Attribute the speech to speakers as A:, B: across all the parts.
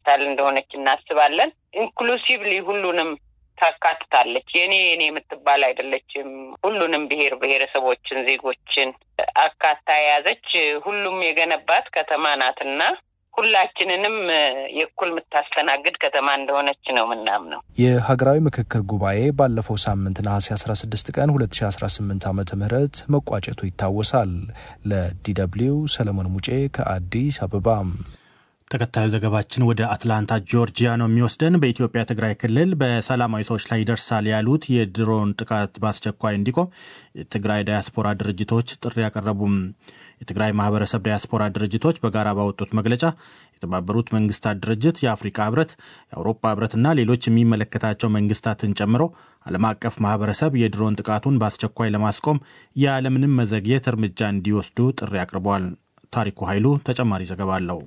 A: ካፒታል እንደሆነች እናስባለን። ኢንክሉሲቭሊ ሁሉንም ታካትታለች። የኔ የኔ የምትባል አይደለችም። ሁሉንም ብሔር ብሔረሰቦችን፣ ዜጎችን አካታ የያዘች ሁሉም የገነባት ከተማ ናትና ሁላችንንም የእኩል የምታስተናግድ ከተማ እንደሆነች ነው ምናምነው።
B: የሀገራዊ ምክክር ጉባኤ ባለፈው ሳምንት ነሐሴ 16 ቀን 2018 ዓ ም መቋጨቱ ይታወሳል። ለዲደብሊው ሰለሞን ሙጬ ከአዲስ አበባ።
C: ተከታዩ ዘገባችን ወደ አትላንታ ጆርጂያ ነው የሚወስደን። በኢትዮጵያ ትግራይ ክልል በሰላማዊ ሰዎች ላይ ይደርሳል ያሉት የድሮን ጥቃት በአስቸኳይ እንዲቆም የትግራይ ዳያስፖራ ድርጅቶች ጥሪ ያቀረቡም። የትግራይ ማህበረሰብ ዳያስፖራ ድርጅቶች በጋራ ባወጡት መግለጫ የተባበሩት መንግስታት ድርጅት፣ የአፍሪካ ህብረት፣ የአውሮፓ ህብረትና ሌሎች የሚመለከታቸው መንግስታትን ጨምሮ ዓለም አቀፍ ማህበረሰብ የድሮን ጥቃቱን በአስቸኳይ ለማስቆም ያለምንም መዘግየት እርምጃ እንዲወስዱ ጥሪ አቅርበዋል። ታሪኩ ኃይሉ ተጨማሪ ዘገባ አለው።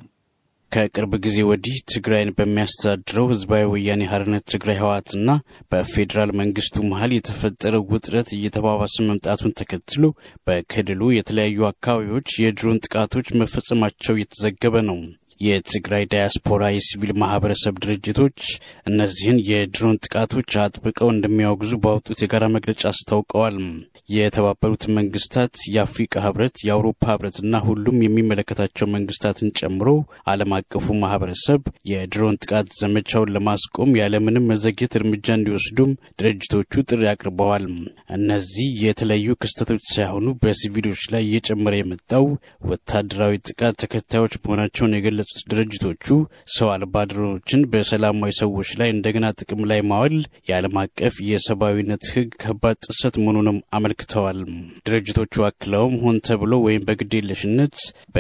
D: ከቅርብ ጊዜ ወዲህ ትግራይን በሚያስተዳድረው ህዝባዊ ወያኔ ሓርነት ትግራይ ህወሓትና በፌዴራል መንግስቱ መሀል የተፈጠረው ውጥረት እየተባባሰ መምጣቱን ተከትሎ በክልሉ የተለያዩ አካባቢዎች የድሮን ጥቃቶች መፈጸማቸው እየተዘገበ ነው። የትግራይ ዳያስፖራ የሲቪል ማህበረሰብ ድርጅቶች እነዚህን የድሮን ጥቃቶች አጥብቀው እንደሚያወግዙ ባወጡት የጋራ መግለጫ አስታውቀዋል። የተባበሩት መንግስታት፣ የአፍሪካ ህብረት፣ የአውሮፓ ህብረትና ሁሉም የሚመለከታቸው መንግስታትን ጨምሮ ዓለም አቀፉ ማህበረሰብ የድሮን ጥቃት ዘመቻውን ለማስቆም ያለምንም መዘግየት እርምጃ እንዲወስዱም ድርጅቶቹ ጥሪ አቅርበዋል። እነዚህ የተለያዩ ክስተቶች ሳይሆኑ በሲቪሎች ላይ እየጨመረ የመጣው ወታደራዊ ጥቃት ተከታዮች መሆናቸውን የገለጹት ድርጅቶቹ ሰው አልባ ድሮኖችን በሰላማዊ ሰዎች ላይ እንደገና ጥቅም ላይ ማዋል የዓለም አቀፍ የሰብአዊነት ህግ ከባድ ጥሰት መሆኑንም አመልክተዋል። ድርጅቶቹ አክለውም ሆን ተብሎ ወይም በግዴለሽነት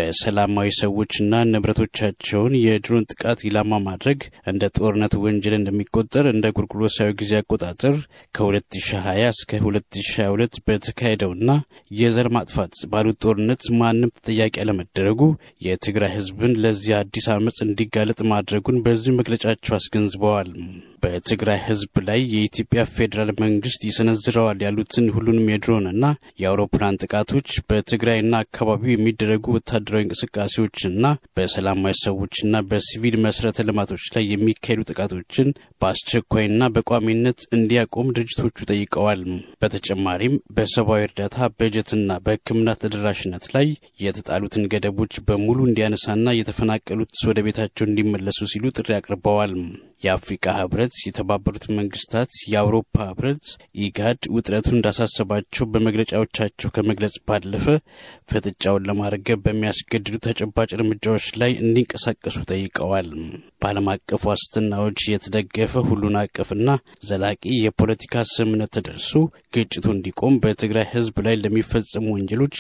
D: በሰላማዊ ሰዎችና ንብረቶቻቸውን የድሮን ጥቃት ኢላማ ማድረግ እንደ ጦርነት ወንጀል እንደሚቆጠር እንደ ጎርጎሮሳዊ ጊዜ አቆጣጠር ከ2020 እስከ 2022 በተካሄደውና የዘር ማጥፋት ባሉት ጦርነት ማንም ተጠያቂ አለመደረጉ የትግራይ ህዝብን ለዚህ አዲስ አመፅ እንዲጋለጥ ማድረጉን በዚሁ መግለጫቸው አስገንዝበዋል። በትግራይ ህዝብ ላይ የኢትዮጵያ ፌዴራል መንግስት ይሰነዝረዋል ያሉትን ሁሉንም የድሮንና የአውሮፕላን ጥቃቶች በትግራይና አካባቢው የሚደረጉ ወታደራዊ እንቅስቃሴዎችና በሰላማዊ ሰዎችና በሲቪል መሰረተ ልማቶች ላይ የሚካሄዱ ጥቃቶችን በአስቸኳይና በቋሚነት እንዲያቆም ድርጅቶቹ ጠይቀዋል። በተጨማሪም በሰብአዊ እርዳታ በጀትና በሕክምና ተደራሽነት ላይ የተጣሉትን ገደቦች በሙሉ እንዲያነሳና የተፈናቀሉት ወደ ቤታቸው እንዲመለሱ ሲሉ ጥሪ አቅርበዋል። የአፍሪካ ህብረት፣ የተባበሩት መንግስታት፣ የአውሮፓ ህብረት፣ ኢጋድ ውጥረቱ እንዳሳሰባቸው በመግለጫዎቻቸው ከመግለጽ ባለፈ ፍጥጫውን ለማርገብ በሚያስገድዱ ተጨባጭ እርምጃዎች ላይ እንዲንቀሳቀሱ ጠይቀዋል። በዓለም አቀፍ ዋስትናዎች የተደገፈ ሁሉን አቀፍና ዘላቂ የፖለቲካ ስምምነት ተደርሶ ግጭቱ እንዲቆም በትግራይ ህዝብ ላይ ለሚፈጸሙ ወንጀሎች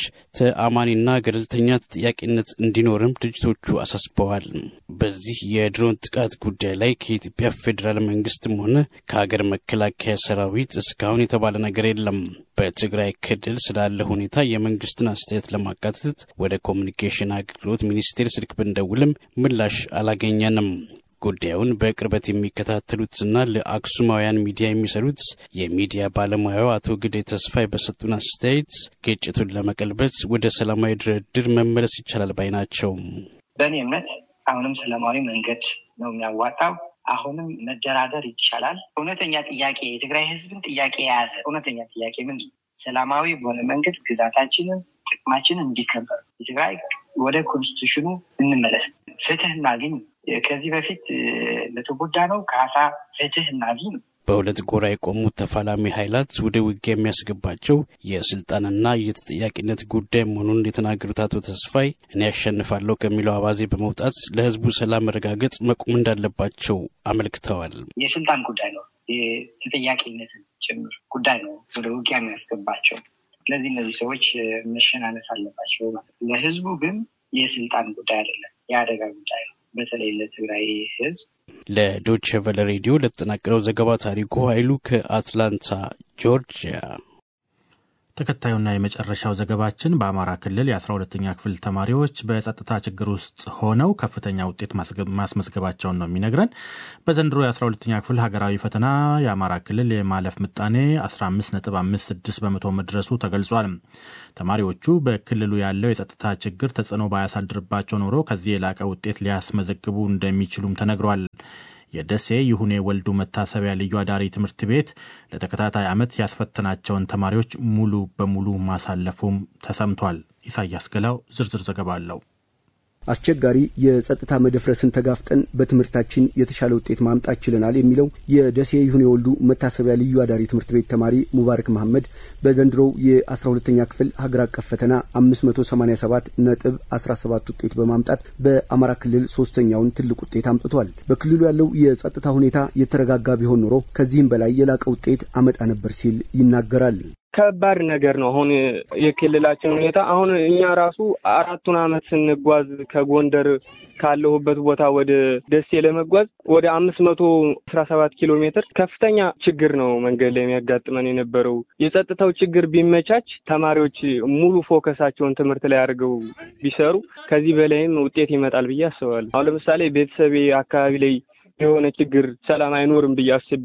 D: ተአማኒና ገለልተኛ ተጠያቂነት እንዲኖርም ድርጅቶቹ አሳስበዋል። በዚህ የድሮን ጥቃት ጉዳይ ላይ ከኢትዮጵያ ፌዴራል መንግስትም ሆነ ከሀገር መከላከያ ሰራዊት እስካሁን የተባለ ነገር የለም። በትግራይ ክልል ስላለ ሁኔታ የመንግስትን አስተያየት ለማካተት ወደ ኮሚኒኬሽን አገልግሎት ሚኒስቴር ስልክ ብንደውልም ምላሽ አላገኘንም። ጉዳዩን በቅርበት የሚከታተሉትና ለአክሱማውያን ሚዲያ የሚሰሩት የሚዲያ ባለሙያው አቶ ግዴ ተስፋይ በሰጡን አስተያየት ግጭቱን ለመቀልበስ ወደ ሰላማዊ ድርድር መመለስ ይቻላል ባይ ናቸው።
E: በእኔ እምነት አሁንም ሰላማዊ መንገድ ነው የሚያዋጣው። አሁንም መደራደር ይቻላል። እውነተኛ ጥያቄ የትግራይ ህዝብን ጥያቄ የያዘ እውነተኛ ጥያቄ ምንድን ነው? ሰላማዊ በሆነ መንገድ ግዛታችንን፣ ጥቅማችንን እንዲከበር የትግራይ ወደ ኮንስቲቱሽኑ እንመለስ፣ ፍትህ እናግኝ። ከዚህ በፊት ለተጎዳ ነው ካሳ ፍትህ እናግኝ ነው።
D: በሁለት ጎራ የቆሙት ተፋላሚ ኃይላት ወደ ውጊያ የሚያስገባቸው የስልጣንና የተጠያቂነት ጉዳይ መሆኑን የተናገሩት አቶ ተስፋይ እኔ ያሸንፋለሁ ከሚለው አባዜ በመውጣት ለህዝቡ ሰላም መረጋገጥ መቆም እንዳለባቸው አመልክተዋል።
E: የስልጣን ጉዳይ ነው፣ የተጠያቂነትን ጭምር ጉዳይ ነው ወደ ውጊያ የሚያስገባቸው። ስለዚህ እነዚህ ሰዎች መሸናነፍ አለባቸው ማለት ነው። ለህዝቡ ግን የስልጣን ጉዳይ አይደለም፣ የአደጋ ጉዳይ ነው። በተለይ ለትግራይ ህዝብ
D: ለዶች ቨለ ሬዲዮ ለተጠናቀረው ዘገባ ታሪኩ ኃይሉ ከአትላንታ ጆርጂያ።
C: ተከታዩና የመጨረሻው ዘገባችን በአማራ ክልል የአስራ ሁለተኛ ክፍል ተማሪዎች በጸጥታ ችግር ውስጥ ሆነው ከፍተኛ ውጤት ማስመዝገባቸውን ነው የሚነግረን። በዘንድሮ የአስራ ሁለተኛ ክፍል ሀገራዊ ፈተና የአማራ ክልል የማለፍ ምጣኔ 15.56 በመቶ መድረሱ ተገልጿል። ተማሪዎቹ በክልሉ ያለው የጸጥታ ችግር ተጽዕኖ ባያሳድርባቸው ኖሮ ከዚህ የላቀ ውጤት ሊያስመዘግቡ እንደሚችሉም ተነግሯል። የደሴ ይሁኔ ወልዱ መታሰቢያ ልዩ አዳሪ ትምህርት ቤት ለተከታታይ ዓመት ያስፈተናቸውን ተማሪዎች ሙሉ በሙሉ ማሳለፉም ተሰምቷል። ኢሳያስ ገላው ዝርዝር ዘገባ አለው።
F: አስቸጋሪ የጸጥታ መደፍረስን ተጋፍጠን በትምህርታችን የተሻለ ውጤት ማምጣት ችለናል የሚለው የደሴ ይሁኔ ወልዱ መታሰቢያ ልዩ አዳሪ ትምህርት ቤት ተማሪ ሙባረክ መሐመድ በዘንድሮው የአስራ ሁለተኛ ክፍል ሀገር አቀፍ ፈተና አምስት መቶ ሰማኒያ ሰባት ነጥብ አስራ ሰባት ውጤት በማምጣት በአማራ ክልል ሶስተኛውን ትልቅ ውጤት አምጥቷል። በክልሉ ያለው የጸጥታ ሁኔታ የተረጋጋ ቢሆን ኖሮ ከዚህም በላይ የላቀ ውጤት አመጣ ነበር ሲል ይናገራል።
G: ከባድ ነገር ነው። አሁን የክልላችን ሁኔታ አሁን እኛ ራሱ አራቱን አመት ስንጓዝ ከጎንደር ካለሁበት ቦታ ወደ ደሴ ለመጓዝ ወደ አምስት መቶ አስራ ሰባት ኪሎ ሜትር ከፍተኛ ችግር ነው መንገድ ላይ የሚያጋጥመን የነበረው። የጸጥታው ችግር ቢመቻች ተማሪዎች ሙሉ ፎከሳቸውን ትምህርት ላይ አድርገው ቢሰሩ ከዚህ በላይም ውጤት ይመጣል ብዬ አስባለሁ። አሁን ለምሳሌ ቤተሰቤ አካባቢ ላይ የሆነ ችግር ሰላም አይኖርም ብዬ አስቤ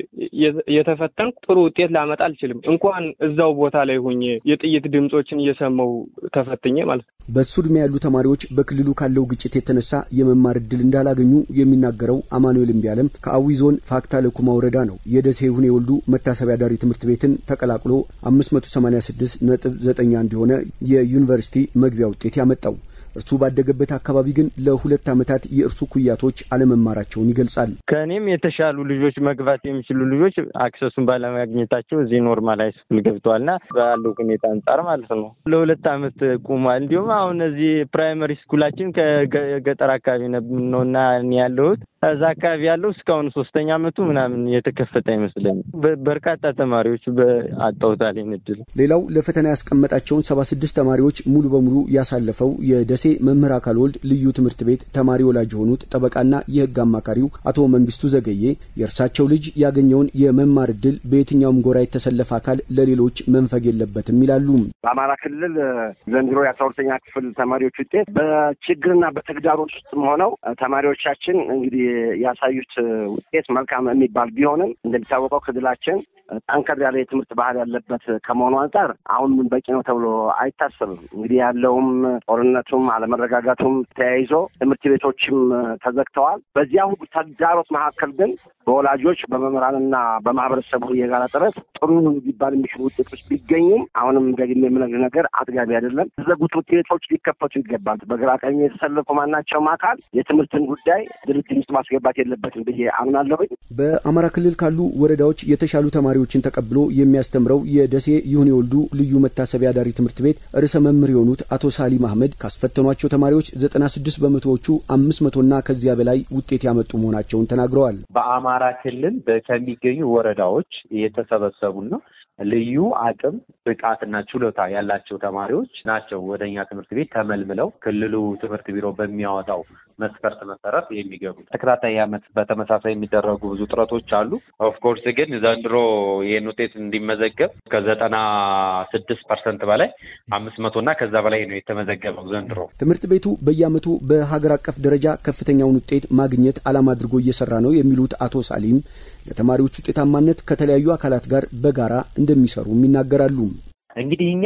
G: የተፈተንኩ ጥሩ ውጤት ላመጣ አልችልም። እንኳን እዛው ቦታ ላይ ሆኜ የጥይት ድምፆችን እየሰማው ተፈትኜ ማለት ነው።
F: በሱ ዕድሜ ያሉ ተማሪዎች በክልሉ ካለው ግጭት የተነሳ የመማር እድል እንዳላገኙ የሚናገረው አማኑኤል እምቢያለም ከአዊ ዞን ፋክታ ለኩማ ወረዳ ነው። የደሴ ይሁኔ ወልዱ መታሰቢያ ዳሪ ትምህርት ቤትን ተቀላቅሎ አምስት መቶ ሰማኒያ ስድስት ነጥብ ዘጠኝ አንድ የሆነ የዩኒቨርሲቲ መግቢያ ውጤት ያመጣው እርሱ ባደገበት አካባቢ ግን ለሁለት ዓመታት የእርሱ ኩያቶች አለመማራቸውን ይገልጻል።
G: ከእኔም የተሻሉ ልጆች መግባት የሚችሉ ልጆች አክሰሱን ባለማግኘታቸው እዚህ ኖርማል ሃይስኩል ገብተዋልና ባለው ሁኔታ አንጻር ማለት ነው ለሁለት ዓመት ቁሟል። እንዲሁም አሁን እዚህ ፕራይመሪ ስኩላችን ከገጠር አካባቢ ነውና ያለሁት እዛ አካባቢ ያለው እስካሁን ሶስተኛ ዓመቱ ምናምን የተከፈተ አይመስለኝም። በርካታ ተማሪዎች አጣውታል እድል።
F: ሌላው ለፈተና ያስቀመጣቸውን ሰባ ስድስት ተማሪዎች ሙሉ በሙሉ ያሳለፈው የደሴ መምህር አካል ወልድ ልዩ ትምህርት ቤት ተማሪ ወላጅ የሆኑት ጠበቃና የሕግ አማካሪው አቶ መንግስቱ ዘገዬ የእርሳቸው ልጅ ያገኘውን የመማር እድል በየትኛውም ጎራ የተሰለፈ አካል ለሌሎች መንፈግ የለበትም ይላሉ።
H: በአማራ ክልል ዘንድሮ የአስራ ሁለተኛ ክፍል ተማሪዎች ውጤት በችግርና በተግዳሮት ውስጥም ሆነው ተማሪዎቻችን እንግዲህ ያሳዩት ውጤት መልካም የሚባል ቢሆንም እንደሚታወቀው ክልላችን ጠንከር ያለ የትምህርት ባህል ያለበት ከመሆኑ አንጻር አሁን በቂ ነው ተብሎ አይታሰብም። እንግዲህ ያለውም ጦርነቱም አለመረጋጋቱም ተያይዞ ትምህርት ቤቶችም ተዘግተዋል። በዚያ ሁሉ ተግዳሮት መካከል ግን በወላጆች በመምህራንና በማህበረሰቡ የጋራ ጥረት ጥሩ ሊባል የሚችሉ ውጤቶች ቢገኙም አሁንም ደግሜ የምነግር ነገር አጥጋቢ አይደለም። የተዘጉ ትምህርት ቤቶች ሊከፈቱ ይገባል። በግራ ቀኝ የተሰለፉ ማናቸውም አካል የትምህርትን ጉዳይ ድርድር ውስጥ ማስገባት የለበትም ብዬ አምናለሁኝ።
F: በአማራ ክልል ካሉ ወረዳዎች የተሻሉ ተማሪዎችን ተቀብሎ የሚያስተምረው የደሴ ይሁኔ ወልዱ ልዩ መታሰቢያ ዳሪ ትምህርት ቤት ርዕሰ መምህር የሆኑት አቶ ሳሊም አህመድ ካስፈተኗቸው ተማሪዎች ዘጠና ስድስት በመቶዎቹ አምስት መቶና ከዚያ በላይ ውጤት ያመጡ መሆናቸውን ተናግረዋል።
I: በአማራ ክልል ከሚገኙ ወረዳዎች የተሰበሰቡና ልዩ አቅም ብቃትና ችሎታ ያላቸው ተማሪዎች ናቸው ወደ እኛ ትምህርት ቤት ተመልምለው ክልሉ ትምህርት ቢሮ በሚያወጣው መስፈርት መሰረት የሚገቡት። ተከታታይ ዓመት በተመሳሳይ የሚደረጉ ብዙ ጥረቶች አሉ። ኦፍኮርስ ግን ዘንድሮ ይህን ውጤት እንዲመዘገብ ከዘጠና ስድስት ፐርሰንት በላይ አምስት መቶ እና ከዛ በላይ ነው የተመዘገበው ዘንድሮ።
F: ትምህርት ቤቱ በየዓመቱ በሀገር አቀፍ ደረጃ ከፍተኛውን ውጤት ማግኘት ዓላማ አድርጎ እየሰራ ነው የሚሉት አቶ ሳሊም ለተማሪዎች ውጤታማነት ከተለያዩ አካላት ጋር በጋራ እንደሚሰሩም ይናገራሉ።
I: እንግዲህ እኛ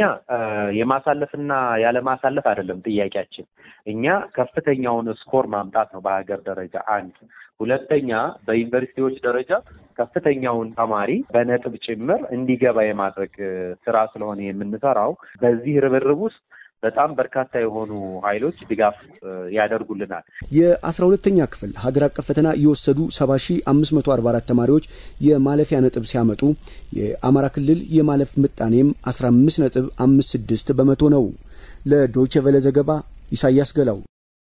I: የማሳለፍና ያለማሳለፍ አይደለም ጥያቄያችን። እኛ ከፍተኛውን ስኮር ማምጣት ነው በሀገር ደረጃ አንድ። ሁለተኛ በዩኒቨርሲቲዎች ደረጃ ከፍተኛውን ተማሪ በነጥብ ጭምር እንዲገባ የማድረግ ስራ ስለሆነ የምንሰራው በዚህ ርብርብ ውስጥ በጣም በርካታ የሆኑ ኃይሎች ድጋፍ ያደርጉልናል።
F: የአስራ ሁለተኛ ክፍል ሀገር አቀፍ ፈተና የወሰዱ ሰባ ሺ አምስት መቶ አርባ አራት ተማሪዎች የማለፊያ ነጥብ ሲያመጡ የአማራ ክልል የማለፍ ምጣኔም አስራ አምስት ነጥብ አምስት ስድስት በመቶ ነው። ለዶይቼ ቬለ ዘገባ ኢሳያስ ገላው።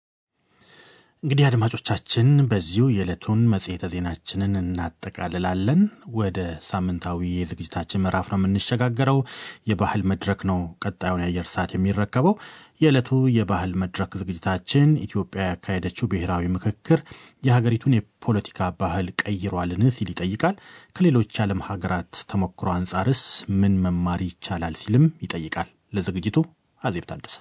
C: እንግዲህ አድማጮቻችን በዚሁ የዕለቱን መጽሔተ ዜናችንን እናጠቃልላለን። ወደ ሳምንታዊ የዝግጅታችን ምዕራፍ ነው የምንሸጋገረው። የባህል መድረክ ነው ቀጣዩን የአየር ሰዓት የሚረከበው። የዕለቱ የባህል መድረክ ዝግጅታችን ኢትዮጵያ ያካሄደችው ብሔራዊ ምክክር የሀገሪቱን የፖለቲካ ባህል ቀይሯልን ሲል ይጠይቃል። ከሌሎች የዓለም ሀገራት ተሞክሮ አንጻርስ ምን መማር ይቻላል ሲልም ይጠይቃል። ለዝግጅቱ አዜብ ታደሰ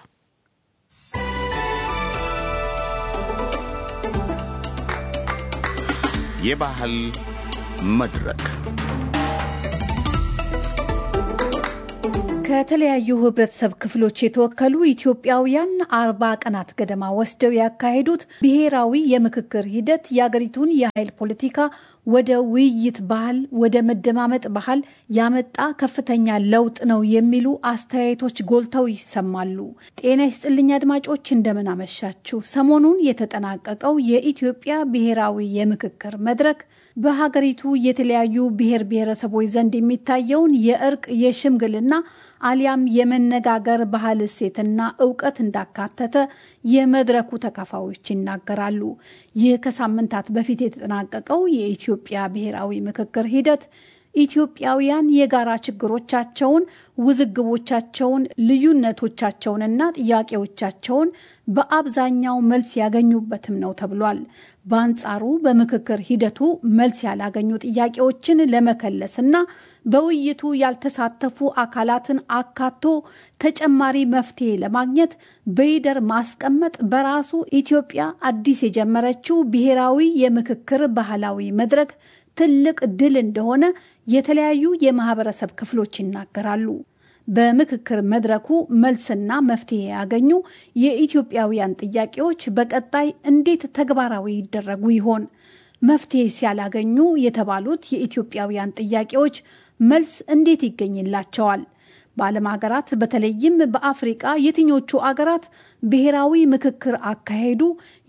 J: የባህል መድረክ ከተለያዩ ህብረተሰብ ክፍሎች የተወከሉ ኢትዮጵያውያን አርባ ቀናት ገደማ ወስደው ያካሄዱት ብሔራዊ የምክክር ሂደት የአገሪቱን የኃይል ፖለቲካ ወደ ውይይት ባህል፣ ወደ መደማመጥ ባህል ያመጣ ከፍተኛ ለውጥ ነው የሚሉ አስተያየቶች ጎልተው ይሰማሉ። ጤና ይስጥልኝ አድማጮች፣ እንደምን አመሻችሁ። ሰሞኑን የተጠናቀቀው የኢትዮጵያ ብሔራዊ የምክክር መድረክ በሀገሪቱ የተለያዩ ብሔር ብሔረሰቦች ዘንድ የሚታየውን የእርቅ የሽምግልና አሊያም የመነጋገር ባህል እሴትና እውቀት እንዳካተተ የመድረኩ ተካፋዮች ይናገራሉ። ይህ ከሳምንታት በፊት የተጠናቀቀው የኢትዮጵያ ብሔራዊ ምክክር ሂደት ኢትዮጵያውያን የጋራ ችግሮቻቸውን፣ ውዝግቦቻቸውን፣ ልዩነቶቻቸውንና ጥያቄዎቻቸውን በአብዛኛው መልስ ያገኙበትም ነው ተብሏል። በአንጻሩ በምክክር ሂደቱ መልስ ያላገኙ ጥያቄዎችን ለመከለስና በውይይቱ ያልተሳተፉ አካላትን አካቶ ተጨማሪ መፍትሄ ለማግኘት በይደር ማስቀመጥ በራሱ ኢትዮጵያ አዲስ የጀመረችው ብሔራዊ የምክክር ባህላዊ መድረክ ትልቅ ድል እንደሆነ የተለያዩ የማህበረሰብ ክፍሎች ይናገራሉ። በምክክር መድረኩ መልስና መፍትሄ ያገኙ የኢትዮጵያውያን ጥያቄዎች በቀጣይ እንዴት ተግባራዊ ይደረጉ ይሆን? መፍትሄ ሲያላገኙ የተባሉት የኢትዮጵያውያን ጥያቄዎች መልስ እንዴት ይገኝላቸዋል? በዓለም ሀገራት በተለይም በአፍሪቃ የትኞቹ አገራት ብሔራዊ ምክክር አካሄዱ?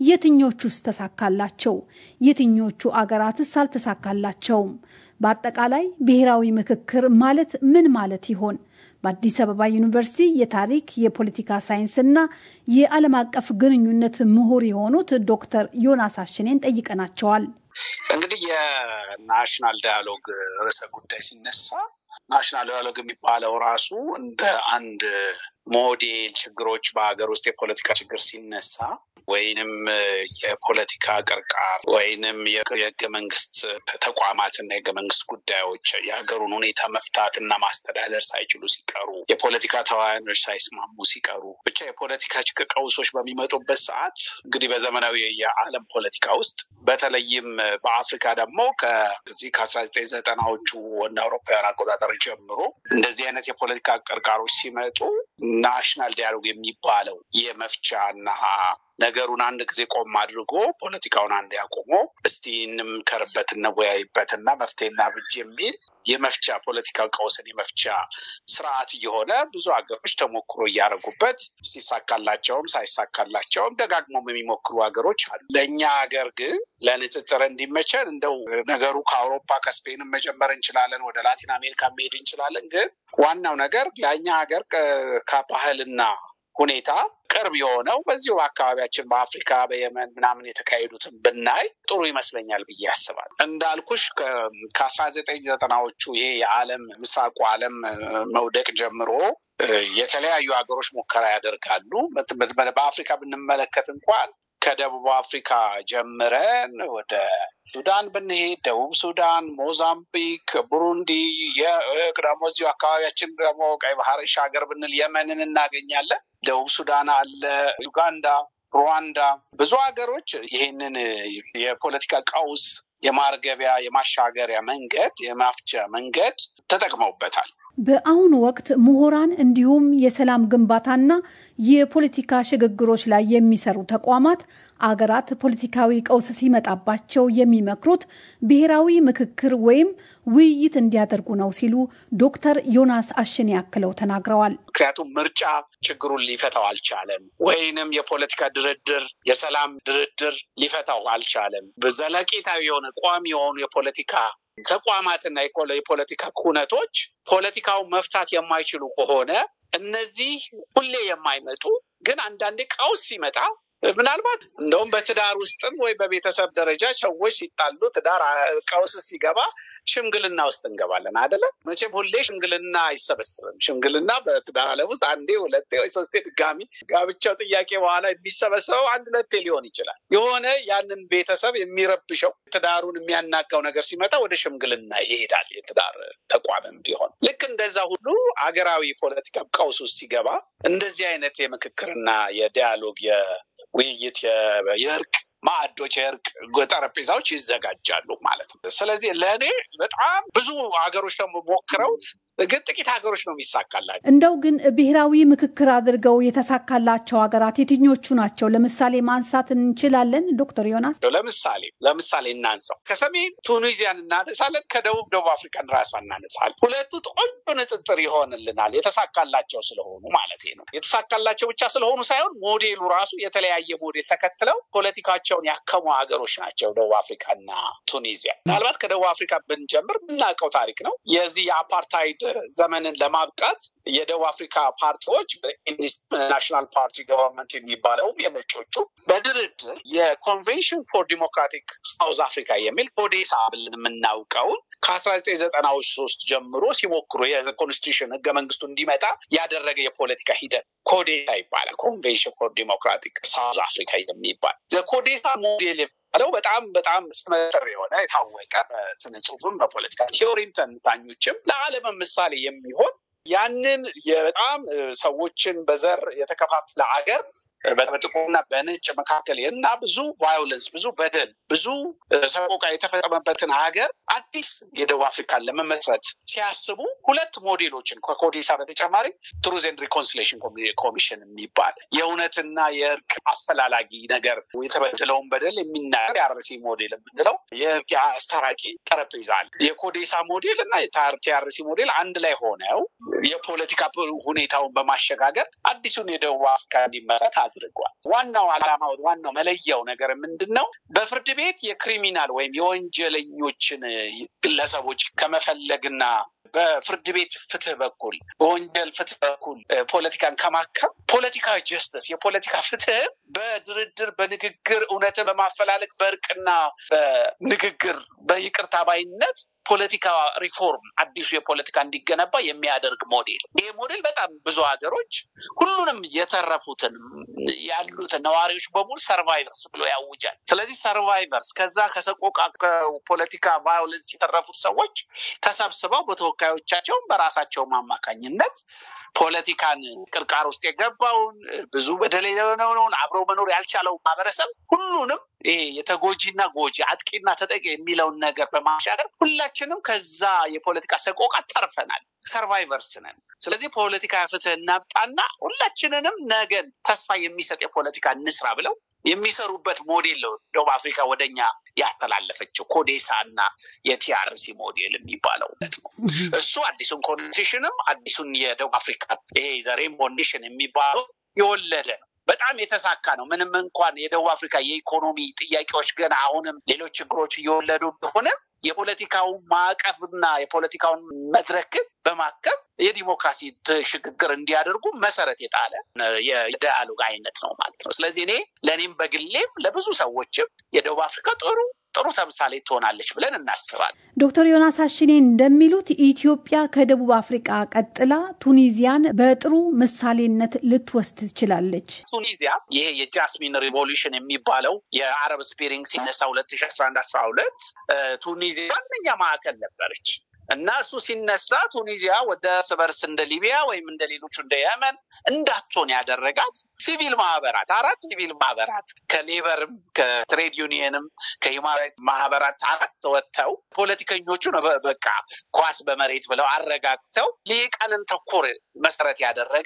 J: የትኞቹስ ተሳካላቸው? የትኞቹ አገራትስ አልተሳካላቸውም? በአጠቃላይ ብሔራዊ ምክክር ማለት ምን ማለት ይሆን? በአዲስ አበባ ዩኒቨርሲቲ የታሪክ የፖለቲካ ሳይንስና የዓለም አቀፍ ግንኙነት ምሁር የሆኑት ዶክተር ዮናስ አሽኔን ጠይቀናቸዋል።
K: እንግዲህ የናሽናል ዳያሎግ ርዕሰ ጉዳይ ሲነሳ ናሽናል ዳያሎግ የሚባለው ራሱ እንደ አንድ ሞዴል ችግሮች በሀገር ውስጥ የፖለቲካ ችግር ሲነሳ ወይንም የፖለቲካ ቅርቃር ወይንም የህገ መንግስት ተቋማትና የህገ መንግስት ጉዳዮች የሀገሩን ሁኔታ መፍታት እና ማስተዳደር ሳይችሉ ሲቀሩ፣ የፖለቲካ ተዋናዮች ሳይስማሙ ሲቀሩ፣ ብቻ የፖለቲካ ቀውሶች በሚመጡበት ሰዓት እንግዲህ በዘመናዊ የዓለም ፖለቲካ ውስጥ በተለይም በአፍሪካ ደግሞ ከዚህ ከአስራ ዘጠኝ ዘጠናዎቹ እንደ አውሮፓውያን አቆጣጠር ጀምሮ እንደዚህ አይነት የፖለቲካ ቅርቃሮች ሲመጡ ናሽናል ዲያሎግ የሚባለው የመፍቻ እና ነገሩን አንድ ጊዜ ቆም አድርጎ ፖለቲካውን አንድ ያቆሞ እስቲ እንምከርበት፣ እንወያይበት እና መፍትሄ እናብጅ የሚል የመፍቻ ፖለቲካ ቀውስን የመፍቻ ስርዓት እየሆነ ብዙ ሀገሮች ተሞክሮ እያደረጉበት ሲሳካላቸውም ሳይሳካላቸውም ደጋግሞም የሚሞክሩ ሀገሮች አሉ። ለእኛ ሀገር ግን ለንጽጽር እንዲመቸን እንደው ነገሩ ከአውሮፓ ከስፔንም መጀመር እንችላለን፣ ወደ ላቲን አሜሪካ መሄድ እንችላለን። ግን ዋናው ነገር ለእኛ ሀገር ከባህልና ሁኔታ ቅርብ የሆነው በዚሁ በአካባቢያችን በአፍሪካ በየመን ምናምን የተካሄዱትን ብናይ ጥሩ ይመስለኛል ብዬ ያስባል። እንዳልኩሽ ከአስራ ዘጠኝ ዘጠናዎቹ ይሄ የዓለም ምስራቁ ዓለም መውደቅ ጀምሮ የተለያዩ ሀገሮች ሙከራ ያደርጋሉ። በአፍሪካ ብንመለከት እንኳን ከደቡብ አፍሪካ ጀምረን ወደ ሱዳን ብንሄድ ደቡብ ሱዳን፣ ሞዛምቢክ፣ ቡሩንዲ ደግሞ እዚሁ አካባቢያችን ደግሞ ቀይ ባህር ሻገር ብንል የመንን እናገኛለን። ደቡብ ሱዳን አለ፣ ዩጋንዳ፣ ሩዋንዳ ብዙ ሀገሮች ይሄንን የፖለቲካ ቀውስ የማርገቢያ የማሻገሪያ መንገድ የማፍቻ መንገድ ተጠቅመውበታል።
J: በአሁኑ ወቅት ምሁራን እንዲሁም የሰላም ግንባታና የፖለቲካ ሽግግሮች ላይ የሚሰሩ ተቋማት አገራት ፖለቲካዊ ቀውስ ሲመጣባቸው የሚመክሩት ብሔራዊ ምክክር ወይም ውይይት እንዲያደርጉ ነው ሲሉ ዶክተር ዮናስ አሽን ያክለው ተናግረዋል።
K: ምክንያቱም ምርጫ ችግሩን ሊፈታው አልቻለም፣ ወይንም የፖለቲካ ድርድር የሰላም ድርድር ሊፈታው አልቻለም። ዘለቄታዊ የሆነ ቋሚ የሆኑ የፖለቲካ ተቋማትና የፖለቲካ ኩነቶች ፖለቲካውን መፍታት የማይችሉ ከሆነ እነዚህ ሁሌ የማይመጡ ግን አንዳንዴ ቀውስ ሲመጣ ምናልባት እንደውም በትዳር ውስጥም ወይ በቤተሰብ ደረጃ ሰዎች ሲጣሉ ትዳር ቀውስ ሲገባ ሽምግልና ውስጥ እንገባለን አደለ? መቼም ሁሌ ሽምግልና አይሰበስብም። ሽምግልና በትዳር ዓለም ውስጥ አንዴ፣ ሁለቴ ወይ ሶስቴ ድጋሚ ጋብቻው ጥያቄ በኋላ የሚሰበሰበው አንድ ሁለቴ ሊሆን ይችላል። የሆነ ያንን ቤተሰብ የሚረብሸው ትዳሩን የሚያናጋው ነገር ሲመጣ ወደ ሽምግልና ይሄዳል። የትዳር ተቋምም ቢሆን ልክ እንደዛ ሁሉ አገራዊ ፖለቲካ ቀውስ ውስጥ ሲገባ እንደዚህ አይነት የምክክርና የዲያሎግ የውይይት የእርቅ ማዕዶች የእርቅ ጠረጴዛዎች ይዘጋጃሉ ማለት ነው። ስለዚህ ለእኔ በጣም ብዙ ሀገሮች ደግሞ ሞክረውት ግን ጥቂት ሀገሮች ነው የሚሳካላቸው።
J: እንደው ግን ብሔራዊ ምክክር አድርገው የተሳካላቸው ሀገራት የትኞቹ ናቸው? ለምሳሌ ማንሳት እንችላለን ዶክተር ዮናስ?
K: ለምሳሌ ለምሳሌ እናንሳው። ከሰሜን ቱኒዚያን እናነሳለን፣ ከደቡብ ደቡብ አፍሪካን ራሷ እናነሳለን። ሁለቱ ቆንጆ ንጽጽር ይሆንልናል፣ የተሳካላቸው ስለሆኑ ማለት ነው። የተሳካላቸው ብቻ ስለሆኑ ሳይሆን ሞዴሉ ራሱ የተለያየ ሞዴል ተከትለው ፖለቲካቸውን ያከሙ ሀገሮች ናቸው ደቡብ አፍሪካና ቱኒዚያ። ምናልባት ከደቡብ አፍሪካ ብንጀምር የምናውቀው ታሪክ ነው። የዚህ የአፓርታይድ ዘመንን ለማብቃት የደቡብ አፍሪካ ፓርቲዎች ናሽናል ፓርቲ ገቨርንመንት የሚባለውም የነጮቹ በድርድር የኮንቬንሽን ፎር ዲሞክራቲክ ሳውዝ አፍሪካ የሚል ኮዴሳ ብለን የምናውቀውን ከአስራ ዘጠኝ ዘጠናዎች ሶስት ጀምሮ ሲሞክሩ የኮንስቲቱሽን ህገ መንግስቱ እንዲመጣ ያደረገ የፖለቲካ ሂደት ኮዴሳ ይባላል። ኮንቬንሽን ፎር ዲሞክራቲክ ሳውዝ አፍሪካ የሚባል ኮዴሳ ሞዴል ያለው በጣም በጣም ስመጥር የሆነ የታወቀ በስነ ጽሁፍም በፖለቲካ ቲዮሪም ተንታኞችም ለዓለም ምሳሌ የሚሆን ያንን በጣም ሰዎችን በዘር የተከፋፈለ አገር በጥቁርና በነጭ መካከል እና ብዙ ቫዮለንስ፣ ብዙ በደል፣ ብዙ ሰቆቃ የተፈጸመበትን ሀገር አዲስ የደቡብ አፍሪካን ለመመስረት ሲያስቡ ሁለት ሞዴሎችን ከኮዴሳ በተጨማሪ ትሩዝ ኤንድ ሪኮንሲሌሽን ኮሚሽን የሚባል የእውነትና የእርቅ አፈላላጊ ነገር የተበደለውን በደል የሚናገር የአርሲ ሞዴል የምንለው የእርቅ አስታራቂ ጠረጴዛ አለ። የኮዴሳ ሞዴል እና የቲአርሲ ሞዴል አንድ ላይ ሆነው የፖለቲካ ሁኔታውን በማሸጋገር አዲሱን የደቡብ አፍሪካ እንዲመሰረት አድርጓል። ዋናው ዓላማ ዋናው መለያው ነገር ምንድን ነው? በፍርድ ቤት የክሪሚናል ወይም የወንጀለኞችን ግለሰቦች ከመፈለግና በፍርድ ቤት ፍትህ በኩል በወንጀል ፍትህ በኩል ፖለቲካን ከማከም ፖለቲካዊ ጀስተስ የፖለቲካ ፍትህ በድርድር በንግግር እውነትን በማፈላለግ በእርቅና በንግግር በይቅርታ ባይነት ፖለቲካ ሪፎርም አዲሱ የፖለቲካ እንዲገነባ የሚያደርግ ሞዴል። ይሄ ሞዴል በጣም ብዙ ሀገሮች ሁሉንም የተረፉትን ያሉትን ነዋሪዎች በሙሉ ሰርቫይቨርስ ብሎ ያውጃል። ስለዚህ ሰርቫይቨርስ ከዛ ከሰቆቃ ከፖለቲካ ቫዮለንስ የተረፉት ሰዎች ተሰብስበው በተወካዮቻቸው በራሳቸው አማካኝነት ፖለቲካን ቅርቃር ውስጥ የገባውን ብዙ በደል የሆነውን አብሮ መኖር ያልቻለው ማህበረሰብ ሁሉንም ይሄ የተጎጂና ጎጂ አጥቂና ተጠቂ የሚለውን ነገር በማሻገር ሁላችንም ከዛ የፖለቲካ ሰቆቃ ተርፈናል። ሰርቫይቨርስ ነን። ስለዚህ ፖለቲካ ፍትህ እናምጣና ሁላችንንም ነገን ተስፋ የሚሰጥ የፖለቲካ እንስራ ብለው የሚሰሩበት ሞዴል ነው ደቡብ አፍሪካ ወደኛ ያስተላለፈችው ኮዴሳ እና የቲአርሲ ሞዴል የሚባለው ነት ነው። እሱ አዲሱን ኮንስቲቱሽንም አዲሱን የደቡብ አፍሪካ ይሄ ዘሬም ኮንዲሽን የሚባለው የወለደ ነው። በጣም የተሳካ ነው። ምንም እንኳን የደቡብ አፍሪካ የኢኮኖሚ ጥያቄዎች ገና አሁንም ሌሎች ችግሮች እየወለዱ እንደሆነ የፖለቲካውን ማዕቀፍና የፖለቲካውን መድረክ በማከብ የዲሞክራሲ ሽግግር እንዲያደርጉ መሰረት የጣለ የዳያሎግ አይነት ነው ማለት ነው። ስለዚህ እኔ ለእኔም በግሌም ለብዙ ሰዎችም የደቡብ አፍሪካ ጥሩ ጥሩ ተምሳሌ ትሆናለች ብለን እናስባለን።
J: ዶክተር ዮናስ አሽኔ እንደሚሉት ኢትዮጵያ ከደቡብ አፍሪቃ ቀጥላ ቱኒዚያን በጥሩ ምሳሌነት ልትወስድ ትችላለች።
K: ቱኒዚያ ይሄ የጃስሚን ሪቮሉሽን የሚባለው የአረብ ስፕሪንግ ሲነሳ ሁለት ሺ አስራ አንድ አስራ ሁለት ቱኒዚያ ዋነኛ ማዕከል ነበረች እና እሱ ሲነሳ ቱኒዚያ ወደ እርስ በርስ እንደ ሊቢያ ወይም እንደ ሌሎቹ እንደ የመን እንዳትሆን ያደረጋት ሲቪል ማህበራት አራት ሲቪል ማህበራት ከሌበርም ከትሬድ ዩኒየንም ከሂውማን ማህበራት አራት ወጥተው ፖለቲከኞቹን በቃ ኳስ በመሬት ብለው አረጋግተው ሊቃንን ተኮር መሰረት ያደረገ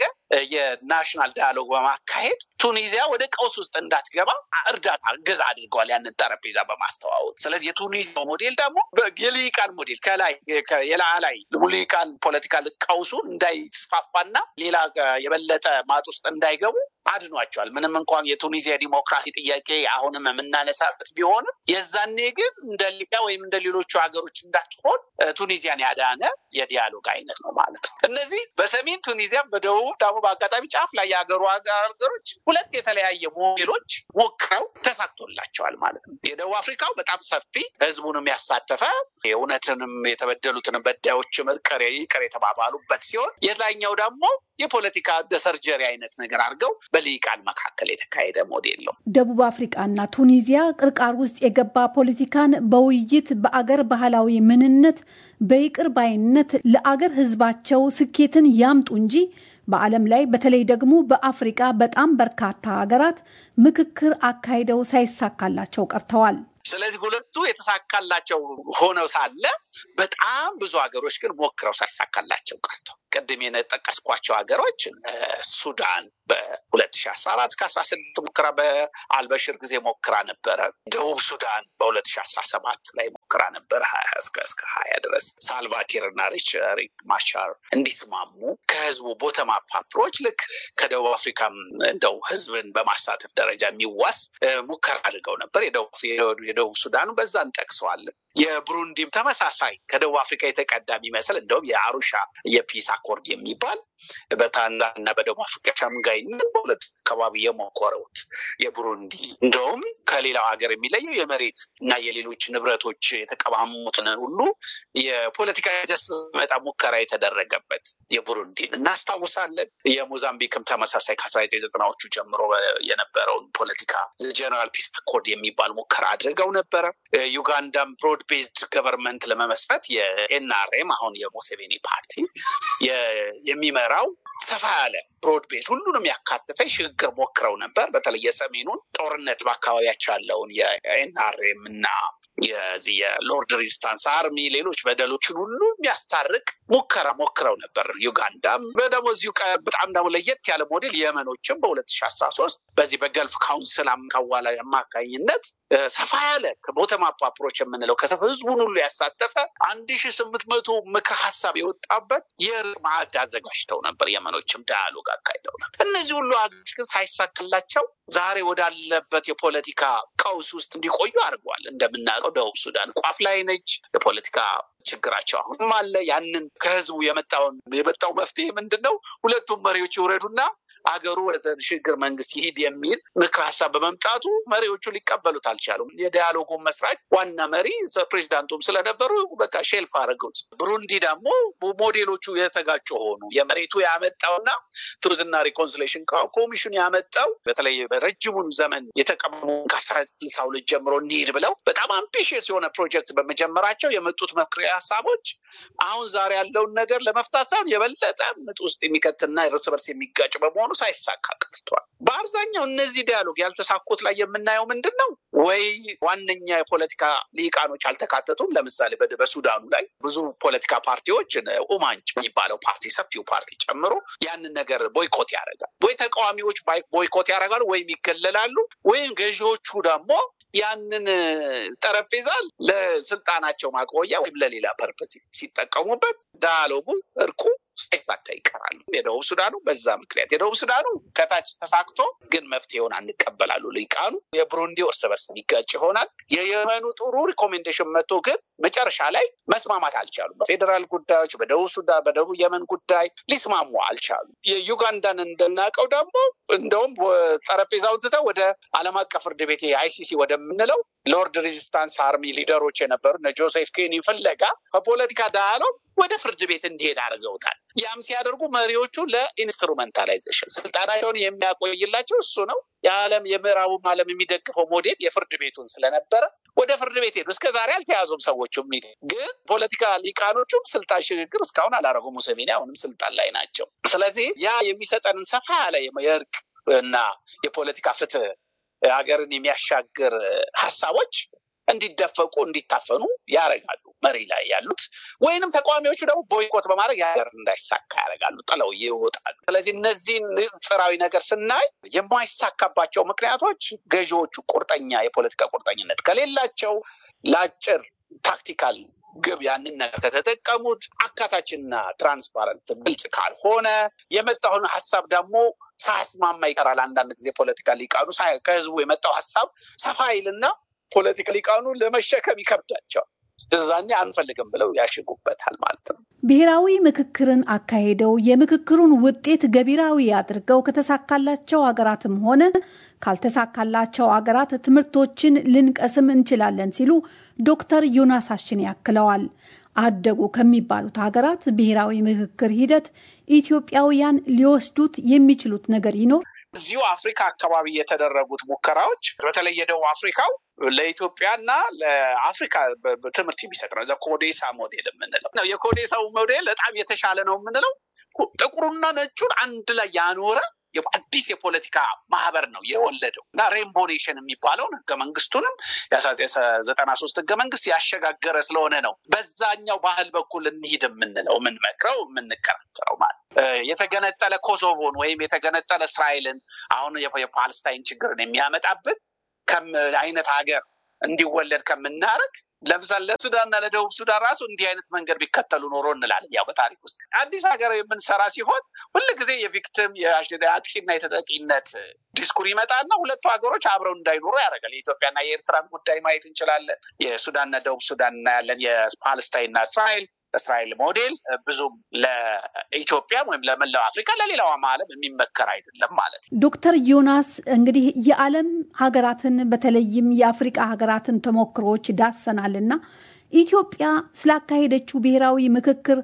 K: የናሽናል ዳያሎግ በማካሄድ ቱኒዚያ ወደ ቀውስ ውስጥ እንዳትገባ እርዳታ እገዛ አድርገዋል፣ ያንን ጠረጴዛ በማስተዋወቅ። ስለዚህ የቱኒዚያ ሞዴል ደግሞ የሊቃን ሞዴል ከላይ የላላይ ልሂቃን ፖለቲካ ቀውሱ እንዳይስፋፋና ሌላ የበለጠ ማጥ ውስጥ እንዳይገቡ አድኗቸዋል። ምንም እንኳን የቱኒዚያ ዲሞክራሲ ጥያቄ አሁንም የምናነሳበት ቢሆንም የዛኔ ግን እንደ ሊቢያ ወይም እንደ ሌሎቹ ሀገሮች እንዳትሆን ቱኒዚያን ያዳነ የዲያሎግ አይነት ነው ማለት ነው። እነዚህ በሰሜን ቱኒዚያ፣ በደቡብ ደግሞ በአጋጣሚ ጫፍ ላይ የሀገሩ ሀገሮች ሁለት የተለያየ ሞዴሎች ሞክረው ተሳክቶላቸዋል ማለት ነው። የደቡብ አፍሪካው በጣም ሰፊ ህዝቡንም ያሳተፈ የእውነትንም የተበደሉትን በዳዮችም ይቅር ይቅር የተባባሉበት ሲሆን የላይኛው ደግሞ የፖለቲካ ሰርጀሪ አይነት ነገር አድርገው በልሂቃን መካከል የተካሄደ ሞዴል ነው።
J: ደቡብ አፍሪቃና ቱኒዚያ ቅርቃር ውስጥ የገባ ፖለቲካን በውይይት በአገር ባህላዊ ምንነት በይቅር ባይነት ለአገር ህዝባቸው ስኬትን ያምጡ እንጂ በዓለም ላይ በተለይ ደግሞ በአፍሪቃ በጣም በርካታ ሀገራት ምክክር አካሂደው ሳይሳካላቸው ቀርተዋል።
K: ስለዚህ ሁለቱ የተሳካላቸው ሆነው ሳለ በጣም ብዙ ሀገሮች ግን ሞክረው ሳይሳካላቸው ቀርተው ቅድም የጠቀስኳቸው ሀገሮች ሱዳን በሁለት ሺ አስራ አራት እስከ አስራ ስድስት ሙከራ በአልበሽር ጊዜ ሞክራ ነበረ። ደቡብ ሱዳን በሁለት ሺ አስራ ሰባት ላይ ሞክራ ነበረ እስከ እስከ ሀያ ድረስ ሳልቫኪር እና ሪክ ማቻር እንዲስማሙ ከህዝቡ ቦተም አፕ አፕሮች ልክ ከደቡብ አፍሪካም እንደው ህዝብን በማሳተፍ ደረጃ የሚዋስ ሙከራ አድርገው ነበር። የደቡብ ሱዳኑ በዛ እንጠቅሰዋለን። የብሩንዲም ተመሳሳይ ከደቡብ አፍሪካ የተቀዳ የሚመስል እንደውም የአሩሻ የፒስ አኮርድ የሚባል በታንዛኒያ እና በደቡብ አፍሪካ ሸምጋይነት በሁለት አካባቢ የሞከሩት የቡሩንዲ እንደውም ከሌላው ሀገር የሚለየው የመሬት እና የሌሎች ንብረቶች የተቀማሙትን ሁሉ የፖለቲካ ጀስ መጣ ሙከራ የተደረገበት የቡሩንዲን እናስታውሳለን። የሞዛምቢክም ተመሳሳይ ከአስራ ዘጠኝ ዘጠናዎቹ ጀምሮ የነበረውን ፖለቲካ ጀነራል ፒስ አኮርድ የሚባል ሙከራ አድርገው ነበረ። ዩጋንዳም ብሮድ ቤዝድ ገቨርንመንት ለመመስረት የኤንአርኤም አሁን የሙሴቬኒ ፓርቲ የሚመራው ሰፋ ያለ ብሮድ ቤዝ ሁሉንም ያካተተ ሽግግር ሞክረው ነበር። በተለይ የሰሜኑን ጦርነት በአካባቢያቸው ያለውን የኤንአርኤም እና የዚህ የሎርድ ሬዚስታንስ አርሚ ሌሎች በደሎችን ሁሉ የሚያስታርቅ ሙከራ ሞክረው ነበር። ዩጋንዳም ደግሞ እዚሁ በጣም ደግሞ ለየት ያለ ሞዴል የመኖችም በሁለት ሺ አስራ ሶስት በዚህ በገልፍ ካውንስል አዋላ አማካኝነት ሰፋ ያለ ቦተም አፕ አፕሮች የምንለው ከሰፍ ህዝቡን ሁሉ ያሳተፈ አንድ ሺ ስምንት መቶ ምክር ሀሳብ የወጣበት የእርቅ ማዕድ አዘጋጅተው ነበር። የመኖችም ዳያሎግ አካሂደው ነበር። እነዚህ ሁሉ ሀገሮች ግን ሳይሳክላቸው ዛሬ ወዳለበት የፖለቲካ ቀውስ ውስጥ እንዲቆዩ አድርገዋል። እንደምናውቀው ደቡብ ሱዳን ቋፍ ላይ ነች። የፖለቲካ ችግራቸው አሁንም አለ። ያንን ከህዝቡ የመጣውን የመጣው መፍትሄ ምንድን ነው? ሁለቱም መሪዎች ይውረዱና አገሩ ወደ ሽግግር መንግስት ይሂድ የሚል ምክር ሀሳብ በመምጣቱ መሪዎቹ ሊቀበሉት አልቻሉም። የዲያሎጉ መስራች ዋና መሪ ፕሬዚዳንቱም ስለነበሩ በቃ ሼልፍ አድርገውት። ብሩንዲ ደግሞ ሞዴሎቹ የተጋጩ ሆኑ። የመሬቱ ያመጣውና ትሩዝና ሪኮንሲሌሽን ኮሚሽኑ ያመጣው በተለይ በረጅሙን ዘመን የተቀመሙ ከአስራ ስልሳ ሁለት ጀምሮ እንሂድ ብለው በጣም አምቢሽስ የሆነ ፕሮጀክት በመጀመራቸው የመጡት መክሪያ ሀሳቦች አሁን ዛሬ ያለውን ነገር ለመፍታት ሳይሆን የበለጠ ምጥ ውስጥ የሚከትና እርስ በርስ የሚጋጭ በመሆኑ ሳይሳካ ቀርቷል። በአብዛኛው እነዚህ ዲያሎግ ያልተሳኩት ላይ የምናየው ምንድን ነው? ወይ ዋነኛ የፖለቲካ ሊቃኖች አልተካተቱም። ለምሳሌ በሱዳኑ ላይ ብዙ ፖለቲካ ፓርቲዎች ኡማንጭ የሚባለው ፓርቲ ሰፊው ፓርቲ ጨምሮ ያንን ነገር ቦይኮት ያደርጋል። ወይ ተቃዋሚዎች ቦይኮት ያደርጋሉ፣ ወይም ይገለላሉ፣ ወይም ገዢዎቹ ደግሞ ያንን ጠረጴዛ ለስልጣናቸው ማቆያ ወይም ለሌላ ፐርፐስ ሲጠቀሙበት ዳያሎጉ እርቁ ሳይሳካ ይቀራሉ። የደቡብ ሱዳኑ በዛ ምክንያት የደቡብ ሱዳኑ ከታች ተሳክቶ ግን መፍትሄውን አንቀበላሉ ልሂቃኑ። የብሩንዲ እርስ በርስ የሚጋጭ ይሆናል። የየመኑ ጥሩ ሪኮሜንዴሽን መጥቶ ግን መጨረሻ ላይ መስማማት አልቻሉም። በፌዴራል ጉዳዮች፣ በደቡብ ሱዳን፣ በደቡብ የመን ጉዳይ ሊስማሙ አልቻሉም። የዩጋንዳን እንደናውቀው ደግሞ እንደውም ጠረጴዛውን ትተው ወደ ዓለም አቀፍ ፍርድ ቤት አይሲሲ ወደምንለው ሎርድ ሬዚስታንስ አርሚ ሊደሮች የነበሩ እነ ጆሴፍ ኬኒ ፍለጋ ከፖለቲካ ዳያሎግ ወደ ፍርድ ቤት እንዲሄድ አድርገውታል። ያም ሲያደርጉ መሪዎቹ ለኢንስትሩመንታላይዜሽን ስልጣናቸውን የሚያቆይላቸው እሱ ነው። የዓለም የምዕራቡም ዓለም የሚደግፈው ሞዴል የፍርድ ቤቱን ስለነበረ ወደ ፍርድ ቤት ሄዱ። እስከ ዛሬ አልተያዙም ሰዎቹ። ግን ፖለቲካ ሊቃኖቹም ስልጣን ሽግግር እስካሁን አላረጉም። ሙሴቬኒ አሁንም ስልጣን ላይ ናቸው። ስለዚህ ያ የሚሰጠንን ሰፋ ያለ የእርቅ እና የፖለቲካ ፍትህ ሀገርን የሚያሻግር ሀሳቦች እንዲደፈቁ እንዲታፈኑ ያደርጋሉ መሪ ላይ ያሉት ወይንም ተቃዋሚዎቹ ደግሞ ቦይኮት በማድረግ የሀገር እንዳይሳካ ያደርጋሉ፣ ጥለው ይወጣሉ። ስለዚህ እነዚህን ንጽራዊ ነገር ስናይ የማይሳካባቸው ምክንያቶች ገዢዎቹ ቁርጠኛ የፖለቲካ ቁርጠኝነት ከሌላቸው ለአጭር ታክቲካል ግብ ያንን ነገር ከተጠቀሙት አካታችና ትራንስፓረንት ግልጽ ካልሆነ የመጣውን ሀሳብ ደግሞ ሳያስማማ ይቀራል። አንዳንድ ጊዜ ፖለቲካ ሊቃኑ ከህዝቡ የመጣው ሀሳብ ሰፋ ይልና ፖለቲካ ሊቃኑ ለመሸከም ይከብዳቸዋል። እዛኔ አንፈልግም ብለው ያሽጉበታል ማለት ነው።
J: ብሔራዊ ምክክርን አካሄደው የምክክሩን ውጤት ገቢራዊ አድርገው ከተሳካላቸው ሀገራትም ሆነ ካልተሳካላቸው ሀገራት ትምህርቶችን ልንቀስም እንችላለን ሲሉ ዶክተር ዮናስ አሽን ያክለዋል። አደጉ ከሚባሉት ሀገራት ብሔራዊ ምክክር ሂደት ኢትዮጵያውያን ሊወስዱት የሚችሉት ነገር ይኖር?
K: እዚሁ አፍሪካ አካባቢ የተደረጉት ሙከራዎች በተለይ የደቡብ አፍሪካው ለኢትዮጵያና ለአፍሪካ ትምህርት የሚሰጥ ነው። ኮዴሳ ሞዴል የምንለው ነው። የኮዴሳው ሞዴል በጣም የተሻለ ነው የምንለው ጥቁሩና ነጩን አንድ ላይ ያኖረ አዲስ የፖለቲካ ማህበር ነው የወለደው እና ሬንቦ ኔሽን የሚባለውን ህገ መንግስቱንም ዘጠና ሶስት ህገ መንግስት ያሸጋገረ ስለሆነ ነው በዛኛው ባህል በኩል እንሂድ የምንለው የምንመክረው የምንከራከረው ማለት የተገነጠለ ኮሶቮን ወይም የተገነጠለ እስራኤልን አሁን የፓለስታይን ችግርን የሚያመጣብን አይነት ሀገር እንዲወለድ ከምናደርግ ለምሳሌ ለሱዳንና ለደቡብ ሱዳን ራሱ እንዲህ አይነት መንገድ ቢከተሉ ኖሮ እንላለን። ያው በታሪክ ውስጥ አዲስ ሀገር የምንሰራ ሲሆን ሁል ጊዜ የቪክቲም የአጥቂና የተጠቂነት ዲስኩር ይመጣና ሁለቱ ሀገሮች አብረው እንዳይኖሩ ያደርጋል። የኢትዮጵያና የኤርትራን ጉዳይ ማየት እንችላለን። የሱዳንና ደቡብ ሱዳን እናያለን። የፓለስታይንና እስራኤል እስራኤል ሞዴል ብዙም ለኢትዮጵያ ወይም ለመላው አፍሪካ ለሌላውም ዓለም የሚመከር አይደለም ማለት ነው።
J: ዶክተር ዮናስ እንግዲህ የዓለም ሀገራትን በተለይም የአፍሪቃ ሀገራትን ተሞክሮዎች ዳሰናል እና ኢትዮጵያ ስላካሄደችው ብሔራዊ ምክክር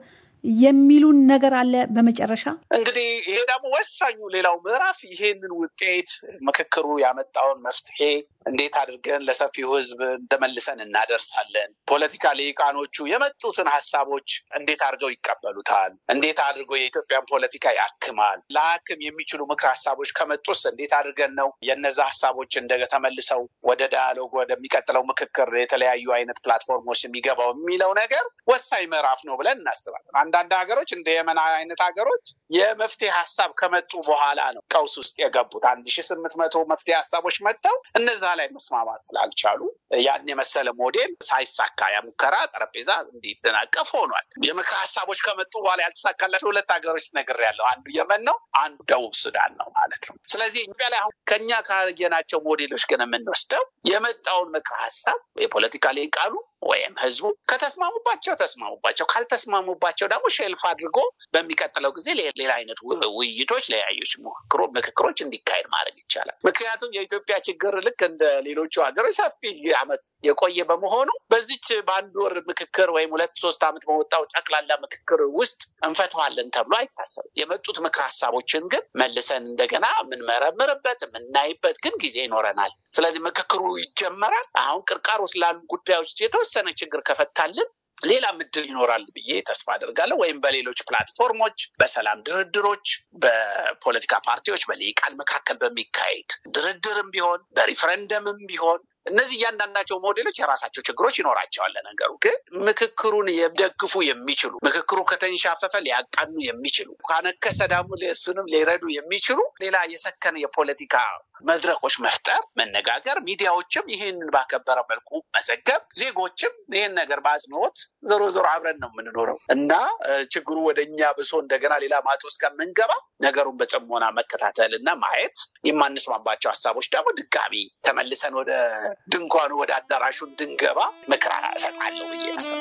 J: የሚሉን ነገር አለ። በመጨረሻ
K: እንግዲህ ይሄ ደግሞ ወሳኙ ሌላው ምዕራፍ ይሄንን ውጤት ምክክሩ ያመጣውን መፍትሄ እንዴት አድርገን ለሰፊው ሕዝብ እንደመልሰን እናደርሳለን። ፖለቲካ ልሂቃኖቹ የመጡትን ሀሳቦች እንዴት አድርገው ይቀበሉታል? እንዴት አድርጎ የኢትዮጵያን ፖለቲካ ያክማል? ለሀክም የሚችሉ ምክር ሀሳቦች ከመጡስ እንዴት አድርገን ነው የነዛ ሀሳቦች እንደ ተመልሰው ወደ ዳያሎግ ወደሚቀጥለው ምክክር የተለያዩ አይነት ፕላትፎርሞች የሚገባው የሚለው ነገር ወሳኝ ምዕራፍ ነው ብለን እናስባለን። አንዳንድ ሀገሮች እንደ የመን አይነት ሀገሮች የመፍትሄ ሀሳብ ከመጡ በኋላ ነው ቀውስ ውስጥ የገቡት። አንድ ሺ ስምንት መቶ መፍትሄ ሀሳቦች መጥተው እነዛ ላይ መስማማት ስላልቻሉ ያን የመሰለ ሞዴል ሳይሳካ ያ ሙከራ ጠረጴዛ እንዲደናቀፍ ሆኗል። የምክር ሀሳቦች ከመጡ በኋላ ያልተሳካላቸው ሁለት ሀገሮች ነግሬያለሁ። አንዱ የመን ነው፣ አንዱ ደቡብ ሱዳን ነው ማለት ነው። ስለዚህ ኢትዮጵያ ላይ አሁን ከኛ ካየናቸው ሞዴሎች ግን የምንወስደው የመጣውን ምክር ሀሳብ የፖለቲካ ሊቃኑ ወይም ህዝቡ ከተስማሙባቸው ተስማሙባቸው፣ ካልተስማሙባቸው ደግሞ ሼልፍ አድርጎ በሚቀጥለው ጊዜ ሌላ አይነት ውይይቶች፣ ለያዮች ምክክሮች እንዲካሄድ ማድረግ ይቻላል። ምክንያቱም የኢትዮጵያ ችግር ልክ እንደ ሌሎቹ ሀገሮች ሰፊ ዓመት የቆየ በመሆኑ በዚች በአንድ ወር ምክክር ወይም ሁለት ሶስት ዓመት በወጣው ጠቅላላ ምክክር ውስጥ እንፈተዋለን ተብሎ አይታሰብም። የመጡት ምክር ሀሳቦችን ግን መልሰን እንደገና የምንመረምርበት የምናይበት ግን ጊዜ ይኖረናል። ስለዚህ ምክክሩ ይጀመራል። አሁን ቅርቃር ውስጥ ላሉ ጉዳዮች የተወሰነ ችግር ከፈታልን ሌላ ምድል ይኖራል ብዬ ተስፋ አደርጋለሁ። ወይም በሌሎች ፕላትፎርሞች፣ በሰላም ድርድሮች፣ በፖለቲካ ፓርቲዎች በልሂቃን መካከል በሚካሄድ ድርድርም ቢሆን በሪፈረንደምም ቢሆን እነዚህ እያንዳንዳቸው ሞዴሎች የራሳቸው ችግሮች ይኖራቸዋል። ነገሩ ግን ምክክሩን የደግፉ የሚችሉ ምክክሩ ከተንሻፈፈ ሊያቃኑ የሚችሉ ካነከሰ ደግሞ እሱንም ሊረዱ የሚችሉ ሌላ የሰከነ የፖለቲካ መድረኮች መፍጠር፣ መነጋገር፣ ሚዲያዎችም ይህንን ባከበረ መልኩ መዘገብ፣ ዜጎችም ይህን ነገር በአጽንኦት ዞሮ ዞሮ አብረን ነው የምንኖረው እና ችግሩ ወደ እኛ ብሶ እንደገና ሌላ ማጥ ውስጥ ከምንገባ ነገሩን በጽሞና መከታተል እና ማየት፣ የማንስማማባቸው ሀሳቦች ደግሞ ድጋሚ ተመልሰን ወደ ድንኳኑ ወደ አዳራሹ እንድንገባ ምክር እሰጣለሁ ብዬ